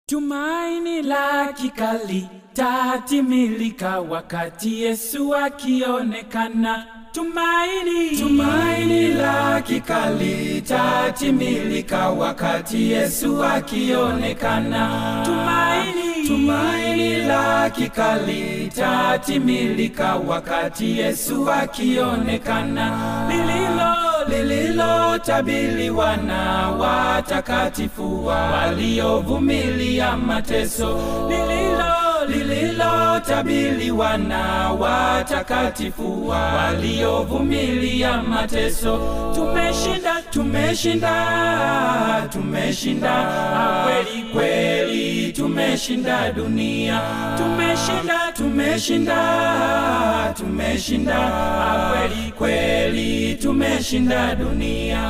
Tumaini la kikali tatimilika wakati Yesu akionekana. Tumaini, tumaini la kikali tatimilika wakati Yesu akionekana. Tumaini, tumaini la kikali tatimilika wakati Yesu akionekana. Lililo lililotabiriwa na watakatifu waliovumilia mateso lililo lililotabiriwa na watakatifu waliovumilia mateso. Tumeshinda, tumeshinda, tumeshinda kweli kweli, tumeshinda dunia. Tumeshinda, tumeshinda, tumeshinda kweli kweli, tumeshinda dunia.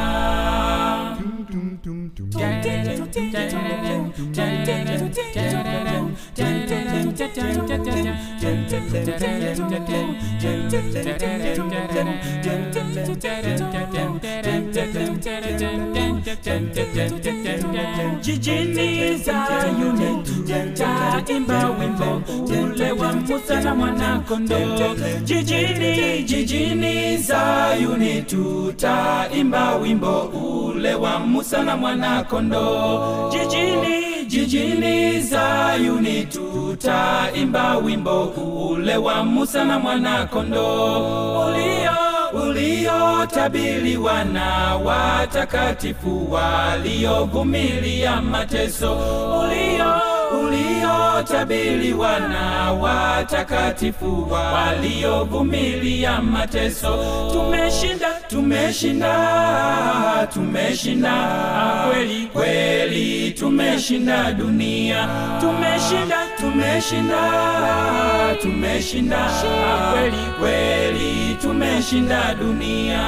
Jijini Zayuni taimba wimbo ule wa Musa na mwanakondoo. Jijini, jijini Zayuni tutaimba wimbo ule wa Musa na mwanakondoo. Jijini, jijini Zayuni tutaimba wimbo ule wa Musa na mwanakondoo ulio uliotabiriwa na watakatifu waliovumilia mateso ulio uliotabiriwa na watakatifu waliovumilia mateso. Tumeshinda, tumeshinda, tumeshinda kweli kweli, tumeshinda dunia. Tumeshinda, tumeshinda, tumeshinda kweli kweli, tumeshinda dunia.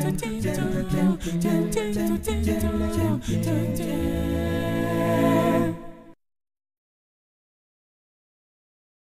Yeah.